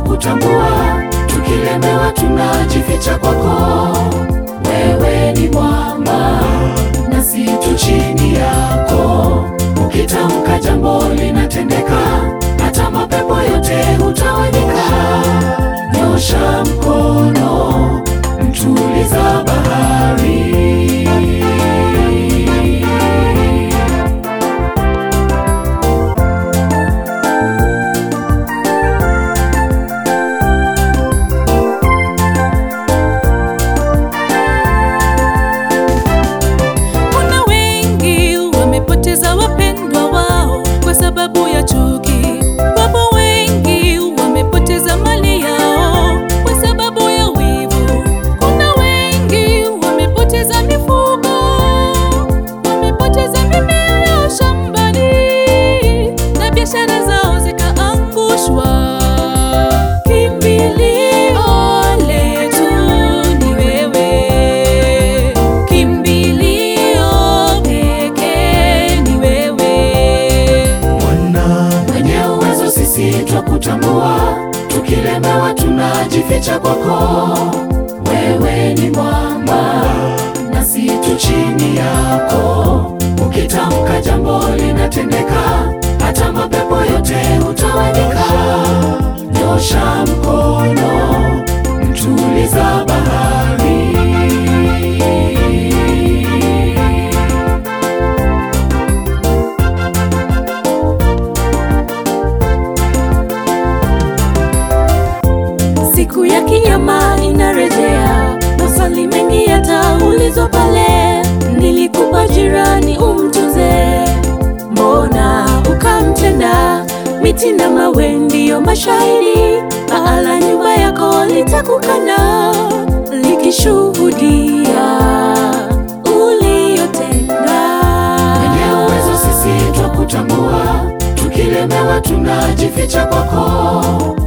twakutambua, tukilemewa tunajificha kwako. Wewe ni mwamba nasi tu chini yako, ukitamka jambo linatendeka, hata mapepo yote hutawanyika. Nyosha mkono, mtuliza bahari. Kuna wengi wamepoteza wapendwa wao kwa sababu ya chuki. Wapo wengi wamepoteza mali yao kwa sababu ya wivu. Kuna wengi wamepoteza mifugo, wamepoteza mimea yao shambani na biashara zao zikaangushwa. Kimbilio letu ni wewe, kimbilio pekee ni wewe. Bwana mwenye uwezo, sisi twakutambua, tukilemewa tunajificha kwako. Wewe ni mwamba nasi tu chini yako, ukitamka jambo linatendeka, hata mapepo yote hutawanyika. Nyosha mkono, mtuliza bahari. Siku ya kinyama inarejea, maswali mengi yataulizwa pale. Nilikupa jirani umtunze, mbona ukamtenda? Miti na mawe ndiyo mashahidi, paa la nyumba yako litakukana likishuhudia uliyotenda. Mwenye uwezo, sisi twakutambua, tukilemewa tunajificha kwako.